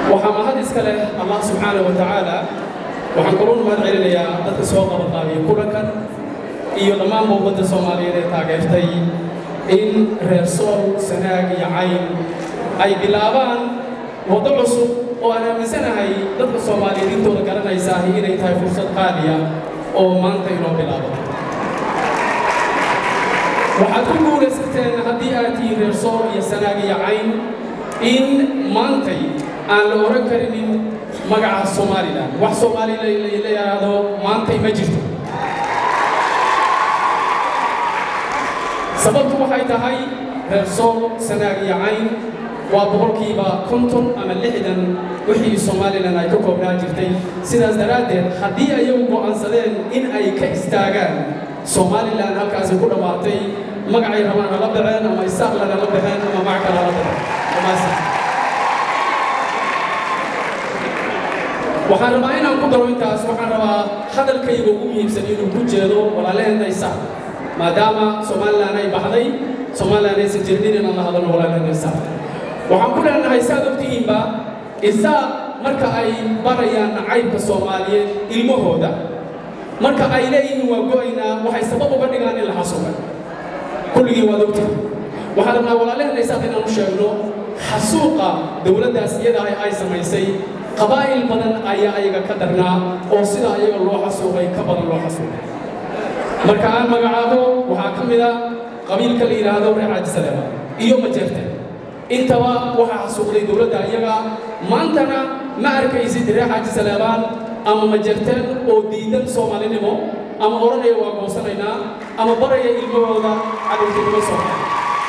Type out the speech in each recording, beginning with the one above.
waxaa mahad iska leh allah subxaanahu wa tacaala waxaan kaluu mahad celinayaa dadka soo qabanqaabiya kulankan iyo dhammaanba ummadda soomaaliyeed ee taageertay in reer sool sanaag iyo cayn ay bilaabaan waddo cusub oo aan aaminsanahay dadka soomaaliyeed intooda garanaysaah inay tahay fursad qaaliya oo maanta inoo bilaabo waxaad ku guulaysateen haddii aad tihiin reer sool iyo sanaag iyo cayn in maantay aan la oran karinin magaca somalilan wax soomaalila la yidhaahdo maantay ma jirto sababtu waxay tahay reer sool sanaag iyo cayn waa boqolkiiba konton ama lixdan wixii somalilan ay ka koobnaa jirtay sidaas daraaddeed haddii ayagu go'aansadeen in ay ka istaagaan somalilan halkaasi ku dhammaatay magacay rabaan hala baxeen ama isaaqlan hala baxeen ama magac kale hala baxeen waxaan rabaa inaan ku daro intaas waxaan rabaa hadalkayga ugu muhiimsan inuu ku jeedo walaalaheenna isaaq maadaama somalilan ay baxday somalilan aysan jirin inaan la hadalno walaalaheenna isaaq waxaan ku leenahay saad ogtihiinba isaaq marka ay barayaan nacaybka soomaaliyeed ilmahooda marka ay leeyihiin waa go'aynaa waxay sabab uga dhigaan in la xasuuqay kulligii waad ogtihin waxaan rabnaa walaalaheenna isaaq inaan u sheegno xasuuqa dowladdaas iyada ay samaysay qabaa'il badan ayaa ayaga ka darnaa oo sida ayaga loo xasuuqay ka badan loo xasuuqay marka aan magacaabo waxaa ka mid a qabiilka la yidhaahdo reer caajisaleeba iyo majeerteen intaba waxaa xasuuqday dowladda iyaga maantana ma arkaysid reer caajisaleebaan ama majeerteen oo diidan soomaalinimo ama odhanaya waa goosanaynaa ama baraya ilmahooda cadowtinimo soomaali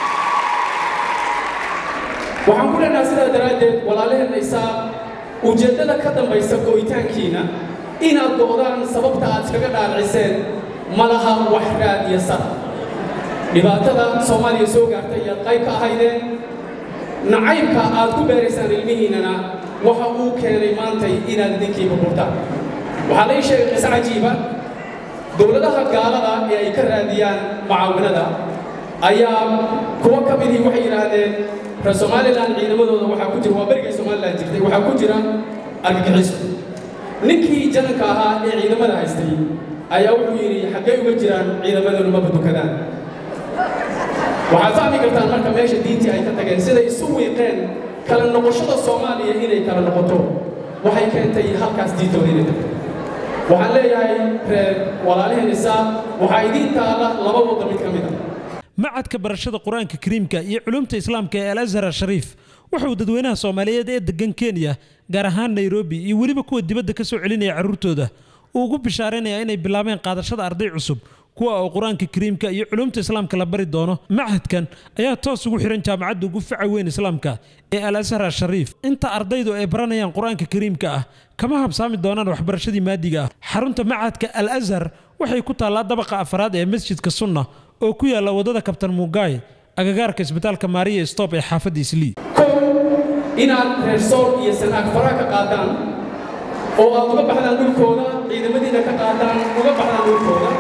waxaan ku leenaha sidaa daraaddeed walaalaheenna isaa ujeeddada ka dambaysa go'itaankiina inaad go'daan sababta aad iskaga dhaarciseen ma laha wax raad iyo sar dhibaatada soomaaliya soo gaartay iyaad qayb ka ahaydeen nacaybka aad ku beeraysaan ilmihiinnana waxa uu keenay maantay inaad idinkii burburtaan waxaa lai sheegay qise cajiiba dowladaha gaalada ee ay ka raadiyaan mucaawinada ayaa kuwo ka midii waxay yidhaahdeen reer somalilan ciidamadooda waxaa ku jira waa berigay somalilan jirtay waxaa ku jira argagixiso ninkii jananka ahaa ee ciidamada haystay ayaa wuxuu yidhi xaggay uga jiraan ciidamadoodu maba dukadaan waxaad fahmi kartaan marka meesha diintii ay ka tageen siday isu wiiqeen kala noqoshada soomaaliya inay kala noqoto waxay keentay halkaas diintooda inay tagto waxaan leeyahay reer walaalaheen isaa waxaa idiin taala laba wadda mid ka mid ah macadka barashada qur-aanka kariimka iyo culumta islaamka ee al azhar ashariif wuxuu dadweynaha soomaaliyeed ee degan kenya gaar ahaan nairobi iyo weliba kuwa dibadda ka soo celinaya carruurtooda uu ugu bishaaraynayaa inay bilaabeen qaadashada arday cusub kuwa oo qur-aanka kariimka iyo culumta islaamka la bari doono macadkan ayaa toos ugu xihan jaamacadda ugu faca weyn islaamka ee al azhar ashariif inta ardaydu ay baranayaan qur-aanka kariimka ah kama habsaami doonaan waxbarashadii maadiga ah xarunta macadka al azhar waxay ku taallaa dabaqa afraad ee masjidka sunna oo ku yaalla waddada kabtan mugaay agagaarka isbitaalka maariya stop ee xaafadda islii kow inaad reer sool iyo sanaag faraha ka qaadaan oo aad uga baxdaan dhulkooda ciidamadiina ka qaadaan uga baxdaan dhulkooda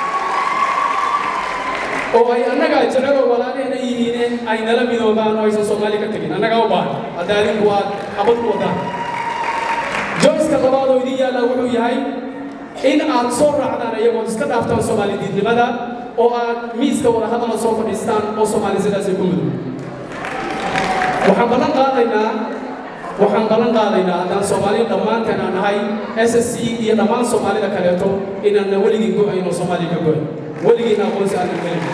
oo ay annagaa jeceloo walaalehna yihiine ay nala midoobaan oo aysan soomaali ka tegin annagaa u baahan hadda adinku aad xabad ku wadaan joyska labaad oo idin yaallaa wuxuu yahay in aad soo raacdaan iyagood iska dhaaftaan soomaali diidnimada oo aad miiska wadahadala soo fadhiistaan oo soomaali sidaasay ku mudug waxaan ballan qaadaynaa waxaan ballan qaadaynaa haddaan soomaali dhammaanteen aan nahay s s c iyo dhammaan soomaalida kaleeto inaanna weligii go'ayn oo soomaaliya ka go'ayn weligiina aqoonsi aanan gelin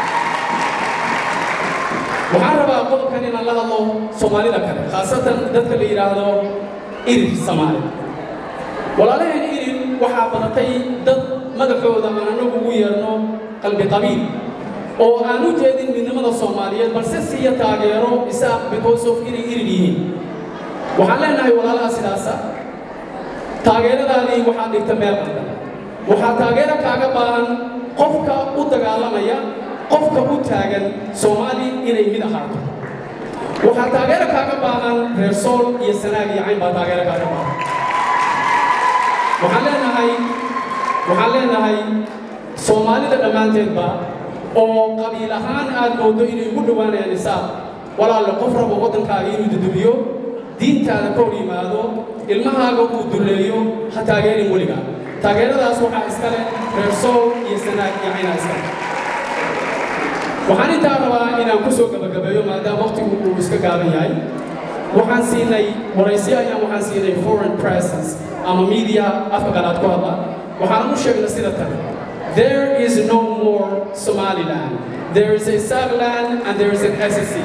waxaan rabaa qodobkan inaan la hadlo soomaalida kale khaasatan dadka la yidhaahdo irir soomaali walaalaheen irir waxaa badatay dad madaxooda aan anagu ugu yeerno qalbi qabiil oo aan u jeedin midnimada soomaaliyeed balse siiya taageero isaaq because of inay irir yihiin waxaan leenahay walaalaha sidaasa taageeradaadii waxaad dhigta meel qaldan waxaa taageero kaaga baahan qofka u dagaalamaya qofka u taagan soomaali inay mid ahaato waxaa taageero kaaga baahan reer sool iyo sanaag iyo cayn baa taageero kaaga baahan waxaan leenahay waxaan leenahay soomaalida dhammaanteedba oo qabiil ahaan aad moodo inay ugu dhowaanayaan isaaq walaalle qof rabo waddankaaga inuu dudubiyo diintaada ka hor yimaado ilmahaaga uu duleeyo ha taageerin weliga taageeradaas waxaa iska leh reer sool iyo sanaag iyo caynaa iska leh waxaan intaa rabaa inaan ku soo gabagabeeyo maadaama waqtigu uu iska gaaban yahay waxaan siinay waraysiyo ayaan waxaan siinay foreign presence ama media afka qalaad ku hadla waxaan u sheegnay sida tan there is no more somaliland there is a Sagaland and there is an SSC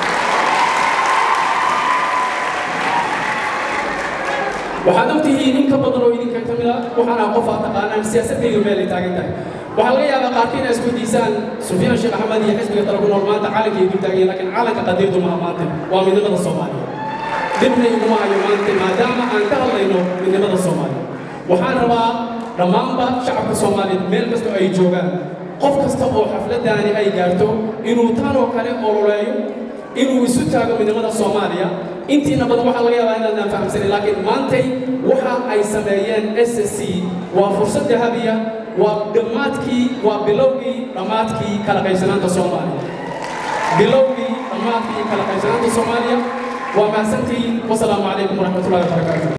waxaad ogtihiin in ka badan oo idinka ka mid a waxaan ah qof aad taqaanaan siyaasadaydu meel ay taagan tahay waxaa laga yaabaa qaarkii inay isku diisaan sufyaan sheekh axmed iyo xisbiga tala ku nool maanta calanka ay dul taagan yihiin laakiin calanka qadeedu maha maanta waa midnimada soomaaliya dibna iguma hayo maanta maadaama aan ka hadlayno midnimada soomaaliya waxaan rabaa dhammaanba shacabka soomaaliyeed meel kastoo ay joogaan qof kasta oo xafladdaani ay gaarto inuu tan oo kale ololeeyo inuu isu taago midnimada soomaaliya intiina badan waxaa laga yaabaa inaadnaan fahamsanin laakiin maantay waxa ay sameeyeen s c waa fursad dahabiya waa dhammaadkii waa bilowgii dhammaadkii kala qaybsanaanta soomaaliya bilowgii dhammaadkii kala qaybsanaanta soomaaliya waa mahadsantihiin wasalaamu calaykum waraxmatullahi wabarakaatu